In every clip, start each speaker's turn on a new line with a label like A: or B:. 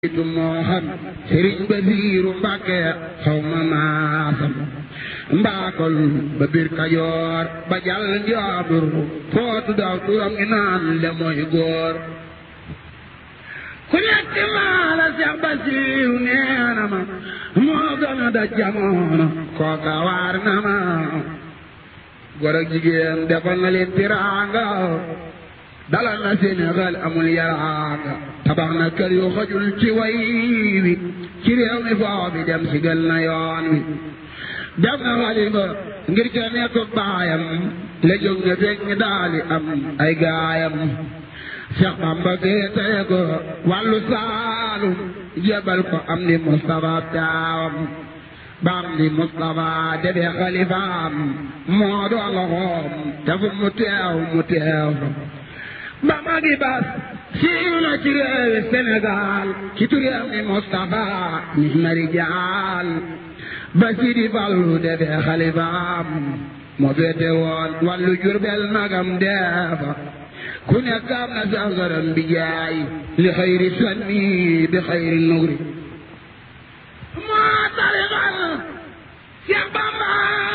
A: tu moo xam sëriñ Basiiru Mbàkke xaw ma maasam mbaakol ba biir Kajoor ba jàll njaabur footu daw turam ngi naan le mooy góor ku nekk maa la Seex Basiiru neena ma moo gën a da jamono kooka waar na ma góor ak jigéen defal na leen tiraanga dalal na Sénégal amul yaraanga tabax na kër yu xajul ci way wi ci réew mi foofu dem si gël na yoon wi def na xalifa ngir ca nekk baayam la jóg na fekk ñi daali am ay gaayam Cheikh Bamba féetee ko wàllu saalum jébal ko am di Moustapha taawam ba am di Moustapha defee xalifaam moo doon loxoom te fu mu teew mu teew ba magi bas siiw na ci réewi Sénégal ci turam ni Moustapha ni mari jaal ba Sidi Fallu defee xalifaam moo féete woon wàllu Jurbel magam deefa ku nekk am na sangaram bi jaay li xayri sanni bi xayri nugri moo tarixal Cheikh Bamba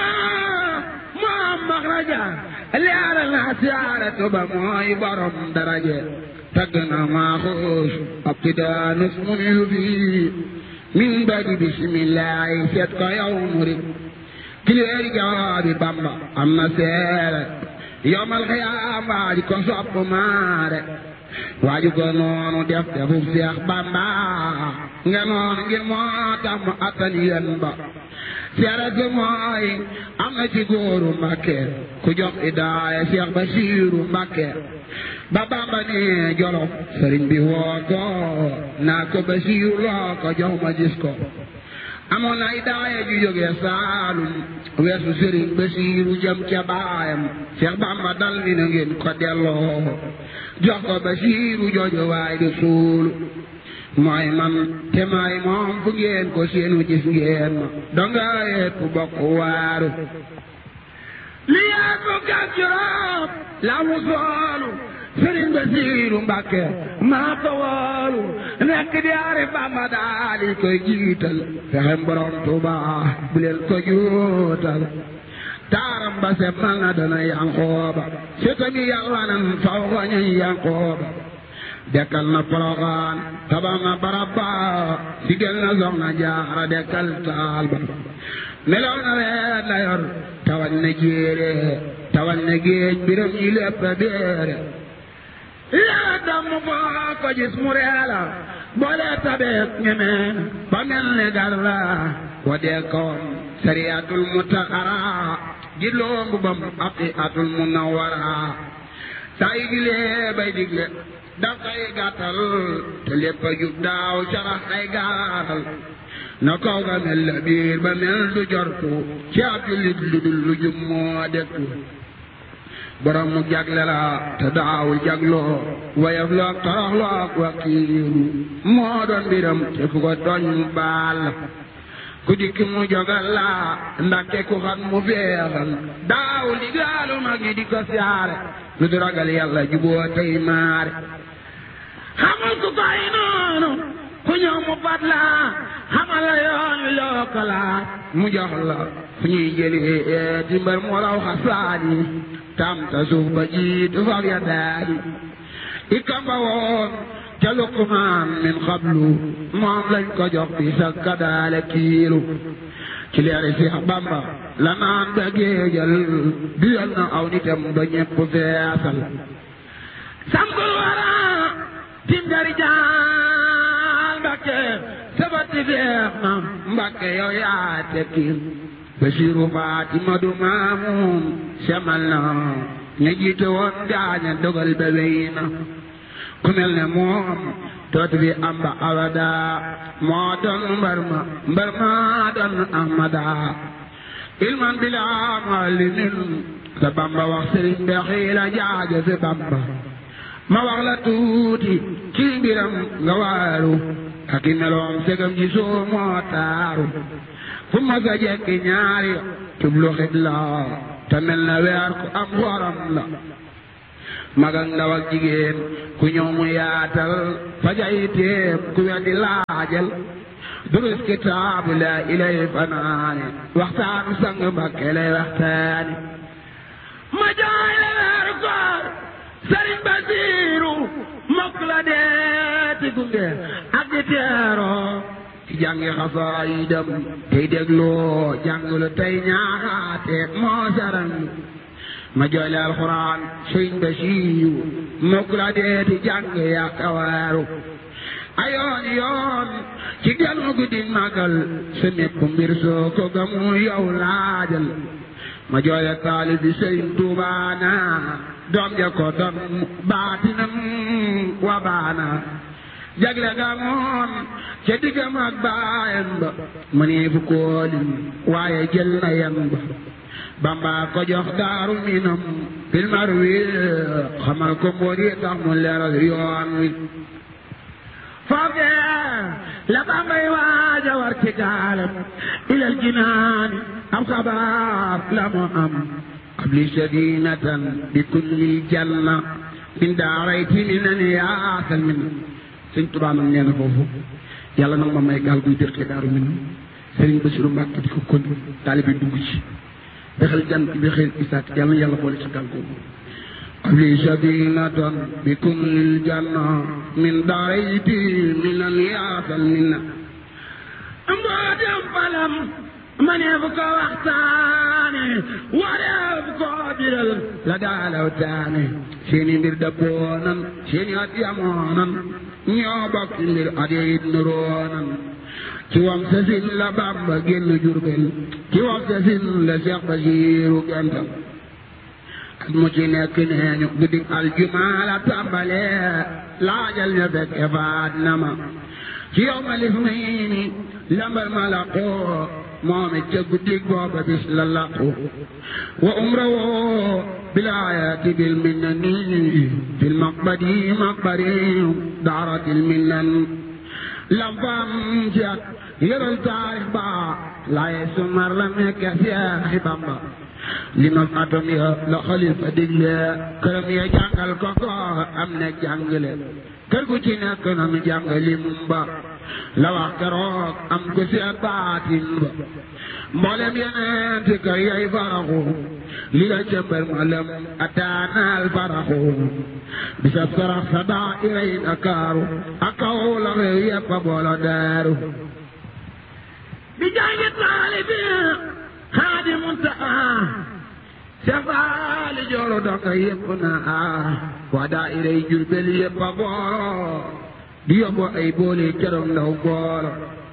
A: moo maxraja leeral na siyaaratu ba mooy borom daraje tagg na maaxuus ab tidaanus mu yu fii min badi bisimillahi seet ko yow murid kileeri jawaabi Bamba am na seere yowmal xiyaam waaji ko sopp maare waaju ko noonu def defub Seex Bamba nga noonu ngir moo tax mu attan yen ba seere si mooy am na ci góoru Mbàkke ku jox idaaya Seex Basiiru Mbàkke ba Bamba ne Jolof sëriñ bi woo ko naa ko Basiiru loo ko jox ma gis ko amoon na idaaya ju jógee Saalum weesu sëriñ Basiiru jëm ca baayam Seex Bamba dal ni na ngeen ko delloo jox ko Basiiru jooju waay di suulu mooy man te may moom fu ngeen ko seenu gis ngeen ma donga yépp bokk waaru li yéen bu gàncax la mu soolu Sëriñ Basiiru Mbàkke maa ko woolu nekk di ari Bamba daal di koy jiital fexem borom Tuuba bu leen ko juutal taaram ba se mal na dana Yankooba setami Yàlla nan faw ko ñuy Yankooba dekkal na Poroxaan tabax na barab ba sigel na Soxna Jaara dekkal taal ba melow na weet la yor tawal na jéere tawal na géej biram yi lépp béere yaa damm foo ko gis mu reela boole tabeek ñeme ba mel ne garla wa dekkoon sariyatul mutaxara jilloo mbubam aqiatul munawara saa yi digle bay digle daf koy gàttal te lépp a jub daaw carax ay gaaral na kaw ga mel la biir ba mel du jortu ci ab jullit lu dul lu jub moo dekku borom mu jagle la te daawul jagloo wayaf loog torox loog wakiiru moo doon mbiram te fu ko tooñ mu baal ku dikki mu jogal la ndaxte ku xam mu feexal daawul digaalu mag ñi di ko siyaare lu du ragal yàlla juboo tey maare xamul ku koy noonu ku ñëw mu fat la xamal la yoon wi loo ko laaj mu jox la fu ñuy jëlee di mbër mu raw xasaani tam ta suuf ba jiitu fab ya daali i kamba woon ca Luqmaan min xablu moom lañ ko jox bi sa kadaale kiilu ci leeri Seex Bamba la naan ba géejal duyal na aw nitam ba ñepp feesal samkul wara tim dari jaal Mbakke sabati feex na Mbakke yow yaa tekkil Basiiru Faatima du maamuum semal na ña jiite woon gaaña dogal ba wey na ku mel ne moom dootu fi am ba abada moo doon mbar ma mbar ma doon ahmada ilman bila malimin sa Bamba wax sëriñ be xiila jaaja si Bamba ma wax la tuuti ci mbiram nga waaru ak i meloom segam ji soo moo taaru fu ma sa jekki ñaari tublu xit la te mel na weer ku am xoram la mag ak ndaw ak jigéen ku ñëw mu yaatal fajay téem ku weddi laajal durus kitaabu la ilay fanaane waxtaanu sang Mbakke lay waxtaane ma jaay la weeru koor Sëriñ Basiiru mokk la deeti gunge ak di teeroo ci jàngi xasaayidam tey dégloo jàngulu tey ñaaxaate moo saran ma joyle alxuraan sëriñ Basiiru mokk la deeti jàng yaa kawaaru ayoon yoon ci ganu guddi magal sa mépp mbir soo ko gamu yow laajal ma jooyle taalib bi sëriñ tuubaana doom ja ko doon baatinam wa baana jagle ga moom ca diggam ak baayam ba ma nee fu koolim waaye jël na yan ba bamba ko jox daaru minam filmar wi xamal ko mboot yi tax mu leeral yoon wi foofee la bambay waaja war ci gaalam ilal jinaani am xabaar la mu am qabli sadinatan bi kulli janna min daarayti minan yaasal min sëñ Tuubaa nag nee na foofu yàlla nag ma may gaal guy dëkk daaru min sëriñ Basiru Mbàkke di ko kon taalibe dugg ci bexel jant bi xëy isaat yàlla na yàlla boole ci gaal googu qabli sadinatan bi kulli janna min daarayti minan yaasal min mbootem falam ma ne fu ko waxtaane wareef ko biral la daalaw taane seeni mbir dëppoonan seeni at yamoonan ñoo bokk mbir at yit nuroonan ci wam sasin la Bàmba génn Jurbel ci wam sasin la Seex Basiiru gental at mu ci nekk neeñu guddi aljumaa la tàmbale laajal ña fekke faat na ma ci yow ma lif mayni lambal ma la qoo moome ca guddig booba bis la laqu wa umra woo bilaayati bil minnani fil maqbadi maqbari daaratil minnan lam faam ci at yëral taarix ba laaye sumar la nekke Seexi Bamba li ma atom ya la xalifa digle këram ya jàngal ko ko am ne jàngale kër gu ci nekk na nu jàngali mum ba la wax keroog am ko seet baatin ba mboolem yeneen ti kër yay faraxu li la cëmbal ma lem ataanaal faraxu bisab sarax sa daa iray Dakaaru ak kaw la réew yépp a boolo daaru bi jàngi taalibi xaadi muntaxa safaali jooro doka yépp na ah waa daa iray Jurbel yépp a boolo di yóbbu ay boole carom ndaw boolo